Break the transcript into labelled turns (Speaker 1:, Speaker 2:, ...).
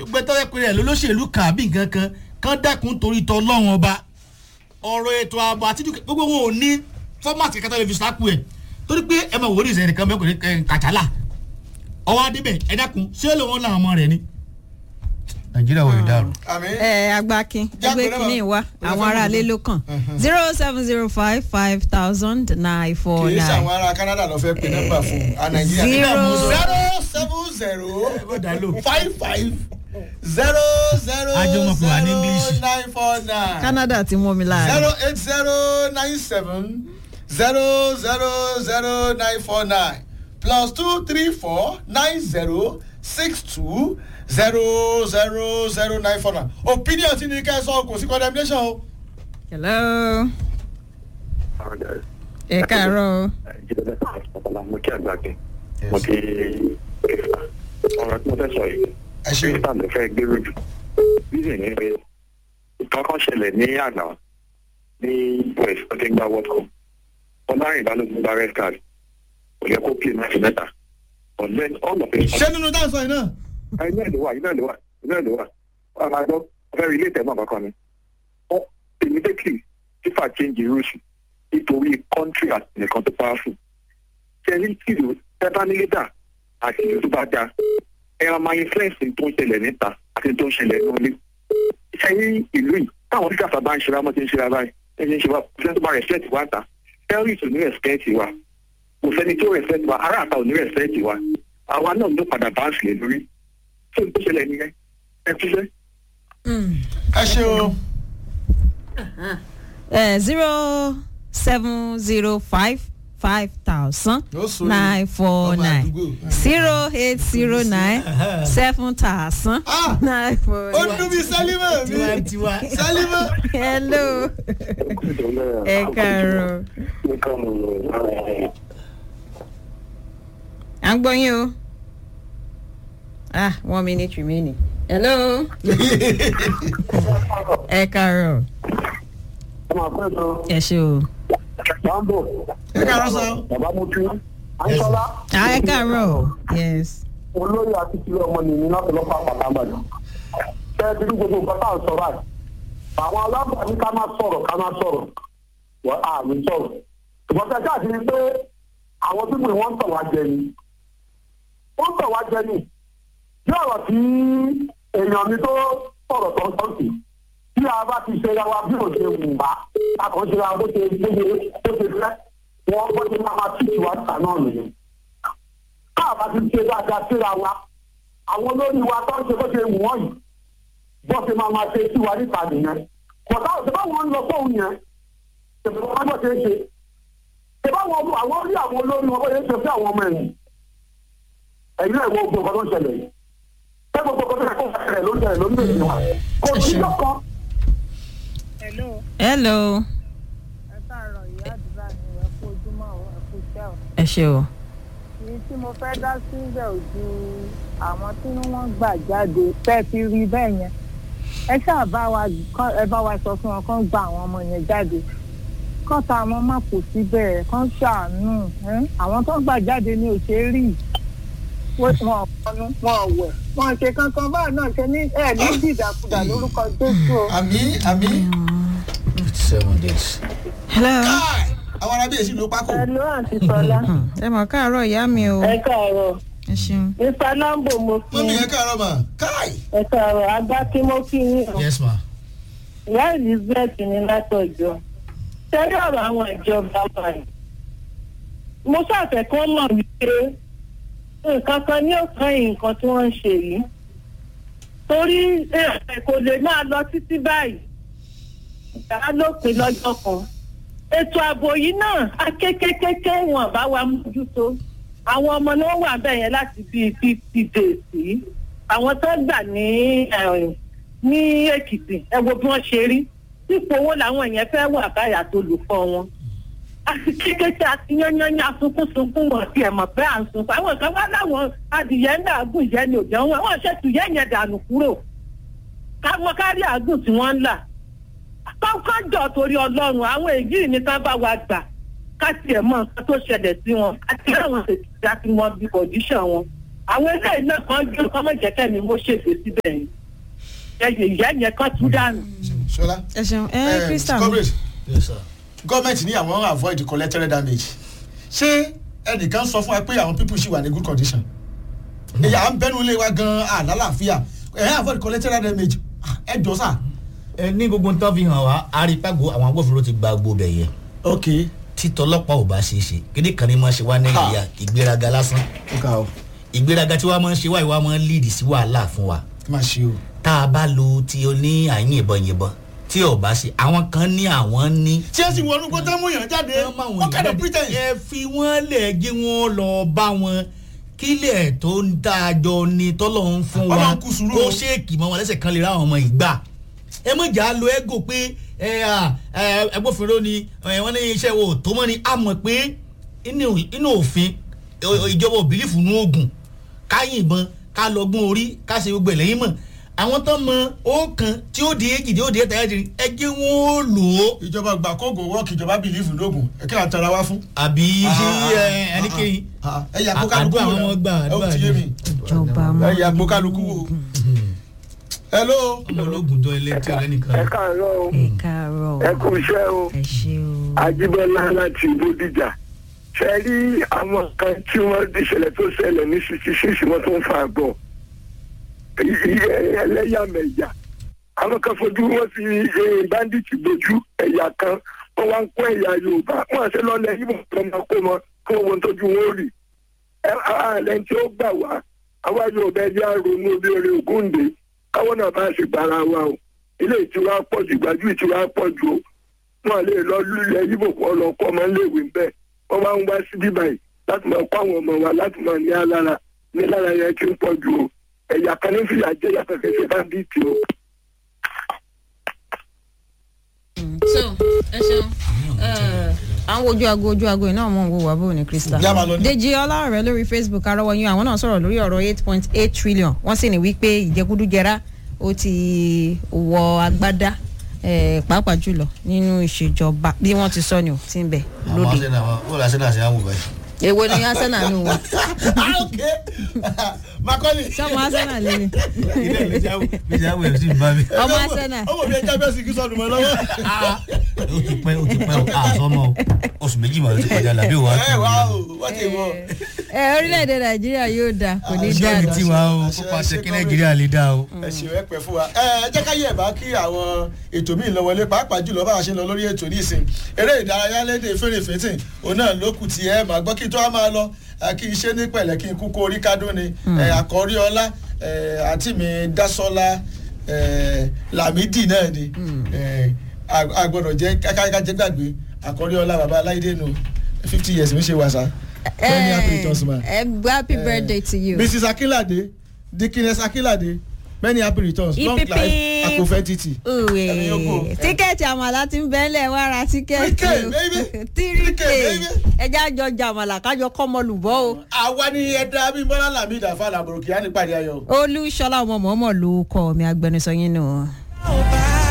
Speaker 1: gbẹtọ́rẹ́ pé rẹ̀ lólóṣèlú kan àbí nǹkan kan kán dẹ́kun torí tọ́ lọ́wọ́n ọba ọ̀rọ̀ ètò ààbò àti dúkìá gbogbo wọn ò ní fọ́màtì kẹta lè fi sápò ẹ̀ torí pé ẹ máa wò ó ní ìsẹ̀yìn nìkan mẹ́kùnrin kàtàlà ọwọ́ adébẹ̀ ẹ dákun ṣé lóun làwọn ọmọ rẹ̀ ni. nàìjíríà wò lè dàrú.
Speaker 2: àmì
Speaker 3: ẹ agbákin ẹgbẹ́
Speaker 2: Jágbe
Speaker 3: kìíní
Speaker 2: náà.
Speaker 3: wa àwọn aráalé ló kàn zero seven zero five five thousand nine four
Speaker 2: kì í ṣe
Speaker 3: nine.
Speaker 2: àwọn ará canada lọ fẹ́ pe nọ́mbà fún a nàìjíríà
Speaker 3: Zero.
Speaker 2: zero seven zero
Speaker 1: Ó dá lò.
Speaker 2: five five zero zero
Speaker 1: Ajọ wọn pè wá ní English.
Speaker 2: zero nine four nine
Speaker 3: canada ti mú mi láàrin.
Speaker 2: zero eight zero nine seven zero zero zero nine four nine plus two three four nine zero six two zero zero zero nine four nine opinion ti ní ká ẹ sọ kò sí condemnation o.
Speaker 3: hello ẹ káàárọ̀ o.
Speaker 4: mo kí àgbàgbé mo kí ọ̀rọ̀ tí mo fẹ́ sọ yìí
Speaker 2: ẹ ṣe
Speaker 4: mínísítà ló fẹ́ gbérò jù reason ni pé nǹkan kan ṣẹlẹ̀ ní àná ní west tó ti ń gba world cup ọlọ́rin ìbálòpọ̀ gba red card kò yẹ kó play match mẹ́ta but then all of it
Speaker 2: ṣé nínú dáhùn yìí náà.
Speaker 4: iná ìlú wa iná ìlú wa iná ìlú wa wọn máa gbọ́ fẹ́ rí ilé ìtẹ̀mọ́ kankan ni ó immediately fifa change the rules nítorí country àti nìkan tó powerful ṣẹ́ni tìlú tẹ́bá ní lẹ́tà àti ìlú tó bá dáa ẹ̀rọ máa influence tó ń ṣẹlẹ̀ níta àti tó ń ṣẹlẹ̀ nílé ṣẹ́ni ìlú yìí táwọn tí kàfà bá ń ṣe ra mọ́ ti ń ṣe ra báyìí ẹ̀ ṣe ń ṣe wa ṣẹ́ni tó bá respect wa ta terrorist ò ní respect wa kò sẹ́ni tó respect wa ará àta ò ní respect wa àwa náà ló padà bá ń sílẹ̀ lórí tó ń tó ṣẹlẹ̀ nìyẹn ẹ fi ṣe.
Speaker 2: ẹ ṣe o.
Speaker 3: ẹ zero seven zero five five thousand
Speaker 2: Ó sọ ní
Speaker 3: nine four
Speaker 2: ọmọ
Speaker 3: nine
Speaker 2: àdúgbò.
Speaker 3: zero eight zero nine seven thousand
Speaker 2: Ah!
Speaker 3: nine four
Speaker 2: ó
Speaker 3: nine.
Speaker 2: dún bí sálímọ̀ mi
Speaker 1: tiwa
Speaker 2: sálímọ̀.
Speaker 3: hello ẹ káàárọ̀ à ń gbọ́ yín o ah one minute remaining hello ẹ káàárọ̀ ẹ ṣe o
Speaker 2: ẹ káàárọ̀ sọ.
Speaker 4: bàbá mo tún àńsọ́lá
Speaker 3: ah ẹ káàárọ̀ yes
Speaker 4: olóyè àti ìpínlẹ̀ ọmọ nìyí láti lọ́pàá pàtàkì ṣé ẹ ti rí gbogbo nǹkan tá à ń sọ báyìí àwọn alábàá ní ká má sọ̀rọ̀ ká má sọ̀rọ̀ wọ́n á ní sọ̀rọ̀ ṣùgbọ́n ṣe káàdì ni pé àwọn pípé wọ́n ń tọ̀ wá jẹ ni wọ́n ń tọ̀ wá jẹ ni bí ọ̀rọ̀ tí èèyàn mi tó sọ̀rọ̀ tó ń sọ̀tì tí a bá ti ṣe ra wa bí ò ṣe wù wá a kàn ṣe ra bó ṣe gbégbé bó ṣe fẹ́ wọ́n bó ṣe máa máa tìtì wá níta náà nìyẹn káàbá ti ṣe dáadáa síra wa àwọn olórí wa tó ń ṣe bó ṣe wù wọ́n yìí bó ṣe máa máa ṣe sí wa níta nìyẹn kọ̀tà òṣèlú àwọn ń lọ fóun yẹn ṣèpè wọn bó ṣe é ṣe ṣèpè àwọn ọmọ àwọn orí àwọn olórí wọn bó ṣe é ṣe fún àwọn ọmọ ẹ̀yìn ẹ̀yìn náà wo gbogbo nǹkan tó ń ṣẹlẹ̀ yìí ṣé gbogbo nǹkan tó yẹ kó ṣẹlẹ̀ ló ń ṣẹlẹ̀ ló ń ṣẹlẹ̀ wa kò sí lọ́kàn
Speaker 5: Hello,
Speaker 3: hello
Speaker 5: ẹ káàárọ̀ ìyá àdúrà ni ẹ kú ojúmọ́ ọ̀ ẹ kú iṣẹ́ ọ̀.
Speaker 3: ẹ ṣe o
Speaker 5: Èyí tí mo fẹ́ dá síbẹ̀ ò ju àwọn tí wọ́n gbà jáde fẹ́ fi rí bẹ́ẹ̀ yẹn. Ẹ ṣáà bá wa kán- ẹ bá wa sọ fún wọn kán gba àwọn ọmọ yẹn jáde. Kán ta àwọn má kò síbẹ̀ kán ṣàánú. ẹ́n. Àwọn tó gbà jáde ni ò ṣe é rí. Wọ́n wọn ọ̀pọ̀nu wọn ò wẹ̀. Wọ́n ṣe kankan báyìí náà ṣe ní ẹ̀ ní dìdàkudà lórúkọ Jésù o.
Speaker 2: àmì àmì.
Speaker 1: seven days.
Speaker 3: hello
Speaker 2: káì àwọn arábíyèsí ló pákó.
Speaker 5: Ẹ ló àǹtí Sọlá.
Speaker 3: ẹ mọ̀ káàárọ̀ ìyá mi o
Speaker 5: Ẹ káàárọ̀.
Speaker 3: ẹ ṣeun
Speaker 5: Mr. Lambo mo fi
Speaker 2: mọ́mí ẹ káàárọ̀ mà káì.
Speaker 5: ẹ káàárọ̀ agbá tí mo fi yín o.
Speaker 1: yes ma.
Speaker 5: ìyá elizabeth ní látọjọ́ tẹ́lẹ̀ ọ̀rọ̀ àwọn ìjọba wa yìí mo ṣàfẹ́ kọ́ mọ̀ wípé nǹkan kan ní òkan yìí nǹkan tí wọ́n ń ṣe yìí torí ẹ̀ kò lè máa lọ títí báyìí ìyá ló pè lọ́jọ́ kan ètò ààbò yìí náà akékékéké wọn bá wa mójútó àwọn ọmọ ni wọ́n wà bẹ́ẹ̀ yẹn láti bíi fifty days yìí àwọn tó gbà ní ẹ̀rìn ní èkìtì ẹ wo bí wọ́n ṣe rí ipò owó làwọn èèyàn fẹ́ wà báyà tó lù fọ́ wọn. àti kékeré àti yányányá sunkúnsunkún wọn ti ẹ̀ mọ̀ pé à ń sunkún àwọn kan wá láwọn adìyẹ ń dàgùn ìyẹn ni òjò wọn wọn ṣètò yẹn yẹn dànù kúrò káwọn kárí àgùn tí wọ́n ń là. kọ́kọ́ jọ torí ọlọ́run àwọn èyí ni ká bá wa gbà ká tiẹ̀ mọ nǹkan tó ṣẹlẹ̀ sí wọn àti àwọn ètùtù àti wọn bí pòjíṣàn wọn àwọn eléyìí náà kan jó kọ́ mọ̀ jẹ́kẹ́ ni mo ṣèṣe síbẹ̀ yẹn ẹ̀yẹ ìyá yẹn kan tún dànù.
Speaker 2: ṣọlá
Speaker 3: ẹ ṣeun ẹ krista
Speaker 2: comrade
Speaker 1: Yes, sir.
Speaker 2: gọ́ọ̀mẹ̀ntì ní àwọn avoid collateral damage ṣé ẹnìkan sọ fún wa pé àwọn people ṣì wà ní good condition èyí à ń bẹnu ilé wa gan àlàáfíà ẹ̀yìn avoid collateral damage Ah, ẹ jọ sà.
Speaker 1: ẹ ní gbogbo nǹkan fi hàn wá arípàgò àwọn agbófinró ti gba gbogbo bẹ̀ yẹ
Speaker 2: ok
Speaker 1: títọ́ ọlọ́pàá ò bá ṣe é ṣe kéde kan ní máa ṣe wá nàìjíríà ìgbéraga lásán
Speaker 2: ó ga ọ
Speaker 1: ìgbéraga tí wàá máa ń ṣe wáyé wàá máa ń lead sí wàhálà fún wa
Speaker 2: má ṣe o.
Speaker 1: tá a bá lo ti o ní àyìn ìbọn yìnbọn tí ò bá ṣe àwọn kan ní àwọn ní.
Speaker 2: tí ẹ sì wọnú gbọ́dọ̀ mú yàn jáde what kind of pretense.
Speaker 1: ẹ fi wọ́n lẹ̀ gé wọ́n lọ bá wọn kílẹ̀ tó ń dájọ́ ni tọ́lọ̀ ń fún wa
Speaker 2: Ọlọ́run kú sùúrù o.
Speaker 1: kó ṣéèkì mọ́ wọn lẹ́sẹ̀ kan lè ra àwọn ọmọ ìgbà ẹ mọ̀ jà lo ego pé ẹ à, ẹ, agbófinró ni ẹ, wọ́n ní iṣẹ́ wo tó mọ́ ni a mọ̀ pé inú inú òfin ẹ, ìjọba ò bìlífù nú oògùn ká yìnbọn ká lọ́gbọ́n orí ká ṣe gbogbo ẹ̀lẹ́yìn mọ̀ àwọn tó mọ ọ̀kan tí ó di èjì tí ó di ẹ̀ta ẹ̀jẹ̀ ẹ jẹ́ wọn ó lò ó
Speaker 2: ìjọba gbà kóògùn wọ́ọ̀kì ìjọba bìlífù lóògùn ẹ kí là ń tara wá fún.
Speaker 1: àbí ṣé ẹ, ẹni kéyìn
Speaker 2: ẹ yà kó kálukú
Speaker 1: àdúrà
Speaker 2: wò
Speaker 1: àwọn ọmọ gbà
Speaker 2: ẹ ó
Speaker 1: àdúrà
Speaker 2: ti yé mi.
Speaker 3: ìjọba mọ
Speaker 2: ẹ yà kó kálukú wò. hello.
Speaker 1: ọmọ ológun jọ ilé tí ọlẹ́ni kan.
Speaker 6: ẹ káàárọ̀ o
Speaker 3: ẹ káàárọ̀
Speaker 6: ẹ kú iṣẹ́ o
Speaker 3: ẹ ṣe o
Speaker 6: Ajíbọ́lá láti Bódìjà ṣe rí àwọn kan tí wọ́n di ìṣẹ̀lẹ̀ tó ṣẹlẹ̀ ní sixty six wọ́n tó ń fa àgbọ̀ ẹlẹ́yàmẹ̀yà àwọn kan fojú wọn fi eh, bandits bojú ẹ̀yà kan wọ́n wá ń kó ẹ̀yà Yorùbá wọ́n àṣẹ lọ́lẹ̀ yìí wọ́n máa kó wọn kó wọn tójú wọn ó rì ẹ àlẹ́ tí ó gbà wá àwa Yorùbá ẹ̀jẹ̀ àrònú olóore Ògúndé káwọn náà bá ṣe gbàrà wa o ilé ìtura pọ̀ jù gbàjú ìtura pọ̀ jù o wọn lè lọ lulẹ̀ yíbò kọ́ lọ kọ́ ọmọ iléèwé bẹ́ẹ̀ wọ́n máa ń wá sí bíbáyìí láti máa kọ́ àwọn ọmọ wa láti máa ní alára ní lára yẹn kí n pọ̀ jù o ẹ̀yà kan ní fìyà jẹ́ yàtọ̀ kẹsẹ̀ bá bí tì o.
Speaker 3: so ẹ ṣeun àwọn ojú aago ojú aago iná mọ̀ ń wo wà bó ní krista
Speaker 2: Bí a máa lọ ní-
Speaker 3: Dèjì Ọlárẹ̀ lórí Facebook arọwọyún àwọn náà sọ̀rọ̀ lórí ọ̀rọ̀ eight point eight trillion wọ́n sì ní wípé ìjẹkúdújẹrá ó ti wọ agbádá eh, pàápàá jùlọ nínú ìṣèjọba bí wọ́n ti sọ ni ò ti ń bẹ
Speaker 1: àwọn
Speaker 3: lóde
Speaker 1: arsenal wọn ó lọ arsenal sí àwọn òbá yìí.
Speaker 3: èwo ni Arsenal nù wọn
Speaker 2: ah ok Macaulay.
Speaker 3: sọmọ Arsenal lélẹ̀
Speaker 1: ilé ìlú tí àwọn ìjà àwọn èèyàn sì ń bá mi.
Speaker 3: ọmọ Arsenal
Speaker 2: ọmọ mi ẹja bẹ́ẹ̀ sì kí sọ́dún mọ́ lọ́wọ́.
Speaker 1: ó ti pẹ́ ó ti pẹ́ ó àsọmọ oṣù méjì mọ̀ ló ti kọjá làbí òwò
Speaker 2: ẹ wá o wọ́n ti wọ.
Speaker 3: ẹ orílẹ̀-èdè Nàìjíríà yóò dáa kò ní
Speaker 1: iṣẹ́
Speaker 3: dáa
Speaker 1: mi tí wàá o kó pàṣẹ kí nàìjíríà lè dá o.
Speaker 2: ẹ ṣe ẹ pẹ fún wa ẹ ẹ jẹ́ ká yẹ̀ bá kí àwọn ètò míì lọ wọlé pàápàá jùlọ bá a ṣe ń lọ lórí ètò nísìn eré ìdárayá lédè fèrèfètè òun náà ló kù tí ẹ máa gbọ́ kí tó a máa lọ ẹ, kí n ṣe ní pẹ̀lẹ́ kí n kú kó orí kádùn ni ẹ, àkọ́rí ọlá ẹ, àǹtí mi dásọ́lá ẹ, làmídì náà ni ẹ, a- a gbọ́dọ̀ jẹ́ kákájẹ́ gbàgbé àkọ́rí ọlá bàbá aláìdé nu fifty years mi ṣe wàṣà many happy returns ma.
Speaker 3: ẹ gba happy birthday to you.
Speaker 2: mrs akínládé dikines akínládé many happy returns long
Speaker 3: Hip, hip,
Speaker 2: life
Speaker 3: hip.
Speaker 2: akofẹ titi.
Speaker 3: Uwe.
Speaker 2: Ẹni yòókù.
Speaker 3: tíkẹ́ẹ̀tì àmàlà ti ń bẹ́ẹ̀lẹ̀ wá ra tíkẹ́ẹ̀tì
Speaker 2: 3K, baby. 3K,
Speaker 3: 3K
Speaker 2: baby.
Speaker 3: ẹjẹ́ àjọ jàmàlà kájọ kọ́mọlùbọ́ o
Speaker 2: àwa ni ẹ̀dá abímbọ́lá lamid afa làbòròkì á ní pàdé ayọ̀.
Speaker 3: olúṣọlá ọmọ mọ́mọ́ ló kọ́ mi agbẹnusọ yín nù.
Speaker 7: Ọba